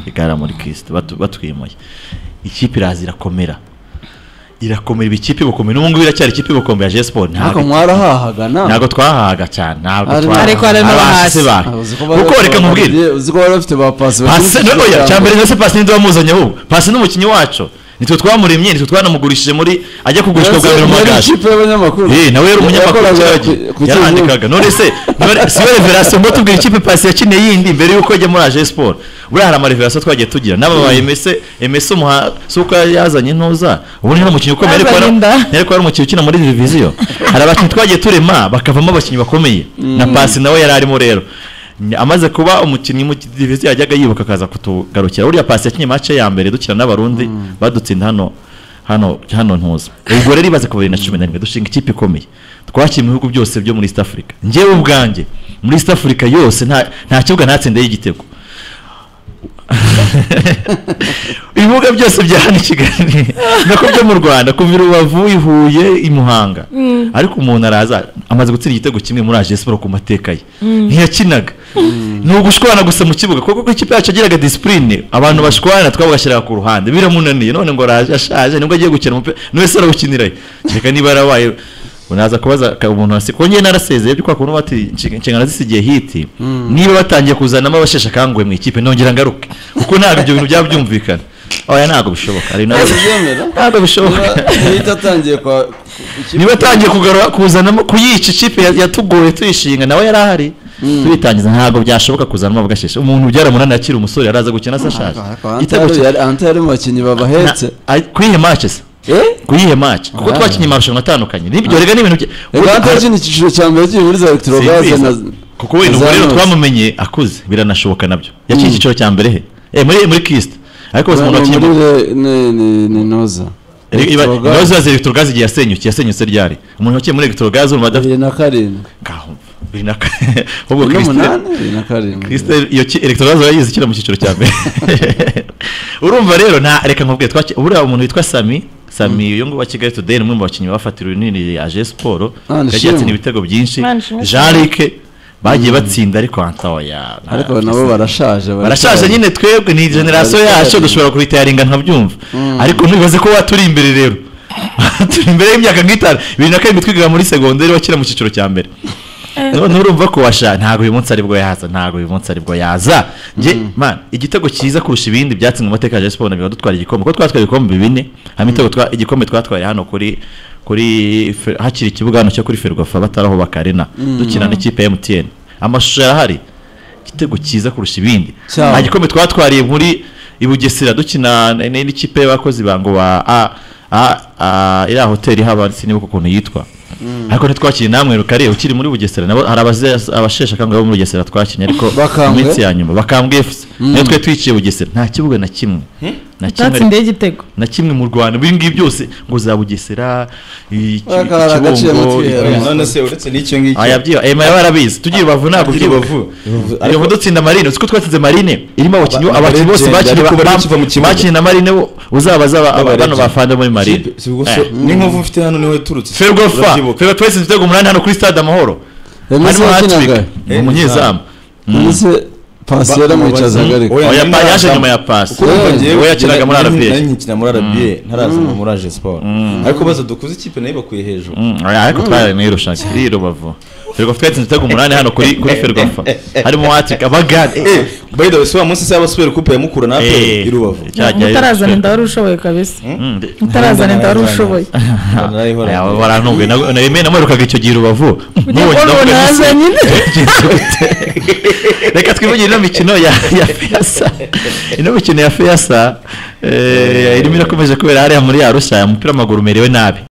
igara muri kirisite batu- batwimuye ikipe iraza irakomera irakomera iba ikipe ibukomeye n'ubu ngubu iracyari ikipe ibukomeye ya Jesi Sport ntabwo ntabwo mwarahahaga nawe ntabwo twahaga cyane ntabwo Ariko- twahahaga. Ariko harimo abahasi abahasi. bacu kuko reka mubwire uzi ko bari bafite ba pasi pasi no oya cyambere ndetse pasi n'indi wamuzanye ahubwo pasi n'umukinnyi wacu nitwe twamuremye nitwe twanamugurishije muri ajya kugurishwa bwa mbere mu magaju ikipe y'abanyamakuru Eh, nawe yari umunyamakuru Yakoraga cyagi ku- ku yarandikaga none se none- si we reverasiyo mbo tubwira ikipe pasi yakeneye yindi mbere y'uko ajya muri aje siporo buriya hari amareverasiyo twagiye tugira n'aba emese emese umuha si uko yazanye intuza ubundi nta mukinnyi ukomeye ariko Yazanye wari- inda. ariko ari umukinnyi ukina muri diviziyo hari abakinnyi twagiye turema bakavamo abakinnyi bakomeye na pasi nawe yari arimo rero Ni- amaze kuba umukinnyi mu diviziyo yajyaga yibuka akaza kutugarukira buriya pasi yakinnye mace ya mbere dukina n'abarundi badutsinda hano hano hano ntuza ubwo rero ibaze ku bibiri na cumi na rimwe dushinga ikipe ikomeye twakiriye mu bihugu byose byo muri east africa njyewe ubwanjye muri east africa yose nta nta kibuga natsindeyo igitego ibibuga byose bya hano i kigali nako byo mu rwanda kuva i rubavu i huye i muhanga ariko umuntu araza amaze gutsinda igitego kimwe muri aje siporo ku mateka ye ntiyakinaga ni ugushwana gusa mu kibuga kuko kuko ikipe yacu yagiraga disipurine abantu bashwana twaba bashyiraga ku ruhande biramunaniye none ngo araje ashaje nibwo agiye gukina umupira niwe se arawukinirayo reka niba yarabaye unaza kubaza ka- umuntu wasi kuko njye narasezeye byo kwa kuntu bati "Inshi- inshingano zisigiye hiti niba batangiye kuzanamo abasheshe akanguhe mu ikipe nongera ngaruke kuko ntabwo ibyo bintu byaba byumvikana oya ntabwo bishoboka hari nabyo Ntibyemera. ntabwo bishoboka Ntihita atangiye kwa niba atangiye kugarura kuzanamo kuyica ikipe ya- yatugoye tuyishinga nawe yari ahari tubitangiza ntabwo byashoboka kuzanamo abagasheshe umuntu byaramunaniye akiri umusore yaraza gukina se ashaje Igitego cya- anta yari mu bakinnyi na- babahetse ari- kuri iyi match se eh kuri iyi match kuko Ah. twakinnye amarushanwa atandukanye nibyo rega n'ibintu bye- reka anta yakina icyiciro cya mbere kiri muri za elegitorogaze Simbizi. na kuko wenda ubwo na rero Zanos. twamumenye akuze biranashoboka nabyo yaciye icyiciro cya mbere he Eh, muri muri kirisite ariko bose umuntu Bano wakinnye muri re- ni- ni- ni noza Electro ibibazo Gaz. za elegitorogazi igihe yasenyutse yasenyutse ryari umuntu wakiye muri elegitorogazi urumva adafite bibiri na karindwi kahumva biri na kane ahubwo bibiri kirisite n'umunani bibiri na karindwi kirisite iyo ki- elegitorogazi urayizi ikina mu cyiciro cya mbere urumva rero nta reka nkubwiye twaki buriya umuntu witwa sami sami uyu nguyu wa kigali today ni umwe mu bakinnyi bafatiriwe runini ya je siporo Ah, ni yagiye atsinda shimwe. ibitego byinshi Man, shimwe. jean luc bagiye batsinda ariko antaoya ariko nabo barashaje barashaje nyine twebwe ni generasiyo Barashaje. yacu dushobora kubitayaringa nkabyumva ariko ntibaze ko waturi imbere rero turi imbere y'imyaka nk'itanu bibiri na karindwi twigaga muri segonderi wakira mu cyiciro cya mbere none urumva ko washa ntabwo uyu munsi aribwo yaza ntabwo uyu munsi aribwo yaza njye man igitego cyiza kurusha ibindi byatsinzwe mu mateka ya Rayon Sports na biba dutwara igikombe kuko twatwaye ibikombe bine hamwe ibitego twa- igikombe twatwaye hano kuri kuri Fer- hakiri ikibuga hano cyo kuri ferwafa bataraho bakarena dukina n'ikipe ya MTN amashusho yarahari igitego cyiza kurusha ibindi Cyabo. nta gikombe twatwariye muri i Bugesera dukina n- n- n'ikipe y'abakozi bango ba a a a iriya hoteli haba sinibuka ukuntu yitwa ariko ntitwakinnye namwe rukare ukiri muri Bugesera nabo hari abaze- abasheshe akanguhe bo muri Bugesera twakinnye ariko mu Bakambwe? minsi ya nyuma bakambwe FC niyo twe twiciye Bugesera nta kibuga na kimwe na kimwe utatsindiye igitego na kimwe mu Rwanda ibi ngibi byose ngo za Bugesera iki- Aka hari agaciro ikibungo mutwera. ibi- none se uretse n'icyo ngicyo aya byiba ema yaba arabizi tugiye rubavu ntabwo Tugiye ubyibuka Rubavu. iyo Ariko- ngo dutsinda marine uziko twatsinze marine irimo abakinnyi Aba- abakinnyi bose abalegend, bakinnye ariko ba- bari bakiva mu ba- kibuga. bakinnye na marine wo- uzaba Baba aba bano legend. bafana muri marine Kipe- si ubwo Eh. se n'inkovu mfite hano niho yaturutse se? ferwafa Urabyibuka. ferwafa twese ibitego umunani hano kuri stade amahoro remezo harimo yakinaga hatwika ni Eh, umunyezamu ndetse pasi Ba- yaramwicazaga mubaza- ariko Oya, Oya, nari pa- yaje narazamu- nyuma ya pasi. Kuko urumva Eh, njyewe we yakinaga muri nari- RBA. nari nkina muri RBA ntarazamo muri aje siporo ariko baza dukuze ikipe nayo bakuye hejuru Mm, oya, ariko twaranirushaga iri rubavu ferwafa twatsinze ibitego umunani hano kuri kuri ferwafa harimo hatwika abagade Eh, by the way si wa munsi se abasubira kupe ya mukura na apel i rubavu mutarazana inda wari ushoboye kabisa mutarazana inda wari ushoboye Narayihoranye. barantumbuye nawe namwirukaga icyo gihe i rubavu Nibwo ndavuga mbona nti- yazanye inda reka twivugire ino mikino ya ya feyasa ino mikino ya feyasa eh, irimo irakomeje kubera hariya muri arusha umupira w'amaguru umerewe nabi